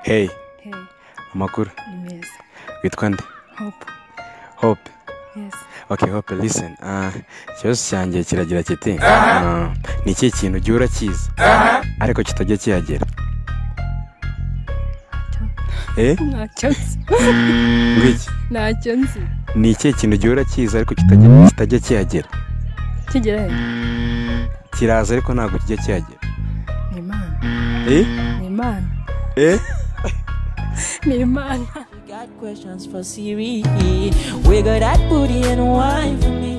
heyi Hey, amakuru ni meza witwa nde hope hope yes okay hope listen Ah, ikibazo cyanjye kiragira kiti Ah, ni iki kintu ujya urakizi ariko kitajya kihagera eh ntacyo nzi ngwiki ntacyo nzi ni iki kintu ujya urakizi ariko kitajya kitajya kihagera kigera he kiraza ariko ntabwo kijya kihagera ni imana eh ni imana eh ni imana Got questions for Siri. Wiggle that booty and wine for me.